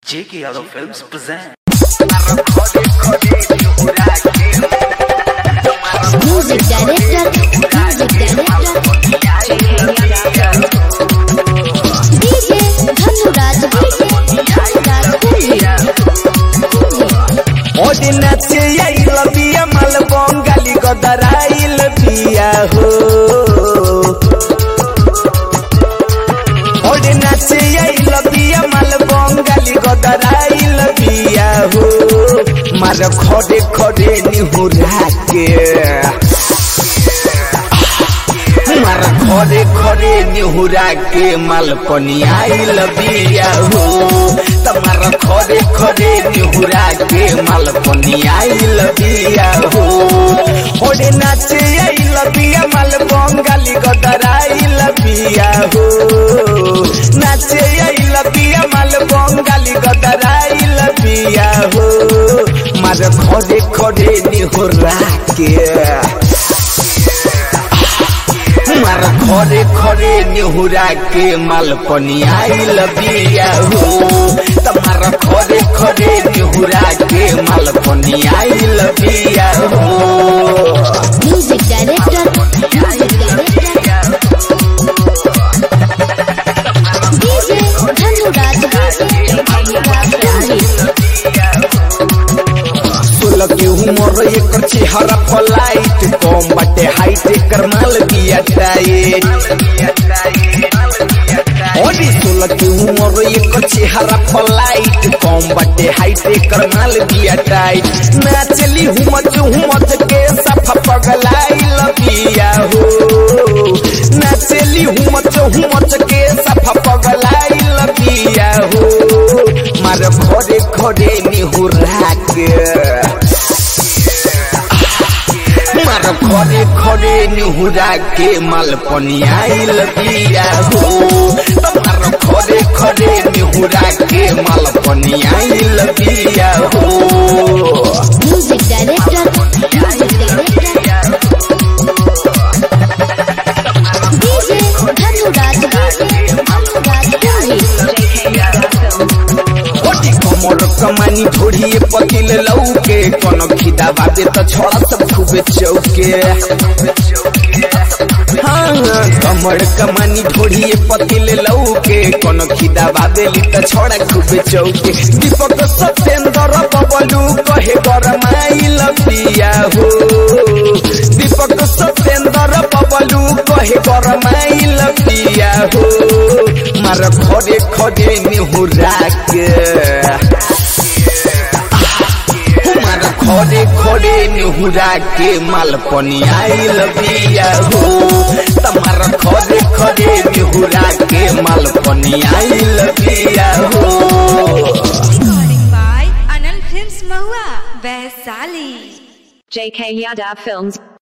J.K. Yadav Films present. Music director, music director, DJ Dhanuraj, DJ Dhanuraj ओडी नाचे आइल बिया माल बंगाली गदराइल बिया हो ओडी नाचे आइल बिया माल बंगाली गदराइल बिया हो मार खड़े खड़े निहुरा के मार खड़े खड़े निहुरा के माल पनियाइल बिया हो तमार खड़े खड़े निहुरा के माल पनियाइल बिया हो ओडे नाचे आइल बिया माल बंगाली गदराइल बिया हो नाचे आइल बिया माल बंगाली गदराइल बिया हो मार खड़े खड़े निहुरा के मार खरे खरे नेहुरा के माल पनियाइल बिया हो तमार खरे खरे नेहुरा के माल पनियाइल बिया हो Music director, music director, DJ Dhanuraj, DJ Dhanuraj सोलह के उमर एकर चेहरा पलाइट कम बाटे हाइट एकर माल बिया टाइट ओडी सोलह के उमर एकर चेहरा पलाइट कम बाटे हाइट एकर माल बिया टाइट नाचली हुमच हुमच के सफा पगलाइल बिया हो नाचली हुमच हुमच के सफा पगलाइल बिया हो मार घरे घरे निहुरा के मार खरे खरे निहुरा के माल पनियाइल बिया हो मार खरे खरे निहुरा के माल पनियाइल बिया हो music director, music director, DJ Dhanuraj, DJ Dhanuraj ओटी कमर कमानी ढोढ़िए पकिल लौके कोनो खिदा बाबे त छोड़ा सब खूबे चौके हाँ कमर कमानी ढोढ़िए पतिल लौके कोनो खिदा बाबेली त छोड़ा खूबे चौके दीपक सत्येंद्र बबलू कहे गरमाइल पिया हो दीपक सत्येंद्र बबलू कहे गरमाइल पिया हो मार खड़े खड़े निहुरा के मार खड़े खड़े निहुरा के माल पनियाइल बिया हो तमार खड़े खड़े निहुरा के माल पनियाइल बिया हो Recording by Anil Films Mahua, Vaisali. JK Yadav Films